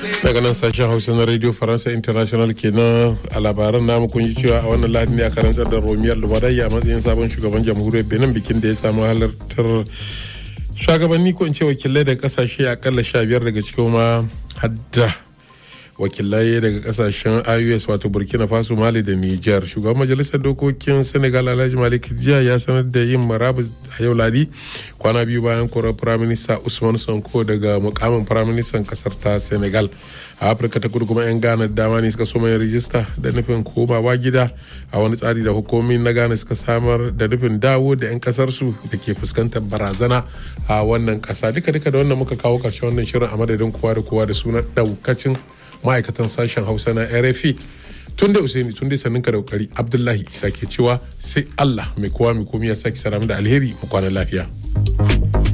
daga nan sashen hausa na radio faransa international kenan a labaran namu kun ji cewa a wannan lahadi ne a karantar da romiyar lubarai a matsayin sabon shugaban jamhuriyar benin bikin da ya samu halartar shugabanni ko in ce wakilai daga kasashe akalla sha biyar daga cikin ma hadda wakilai daga kasashen ios wato burkina faso mali da niger shugaban majalisar dokokin senegal alhaji malik jiya ya sanar da yin marabus a yau ladi kwana biyu bayan korar firaminista usman sonko daga mukamin firaministan kasar ta senegal a afirka ta kudu kuma 'yan ghana dama ne suka soma yin rijista da nufin komawa gida a wani tsari da hukumomi na ghana suka samar da nufin dawo da 'yan kasarsu da ke fuskantar barazana a wannan kasa duka duka da wannan muka kawo karshen wannan shirin a madadin kowa da kowa da sunan daukacin ma'aikatan sashen hausa na rfi tun da usaini tun da sannin ka da kokari abdullahi isa ke cewa sai allah mai kowa mai komi ya sake saramu da alheri mu kwana lafiya.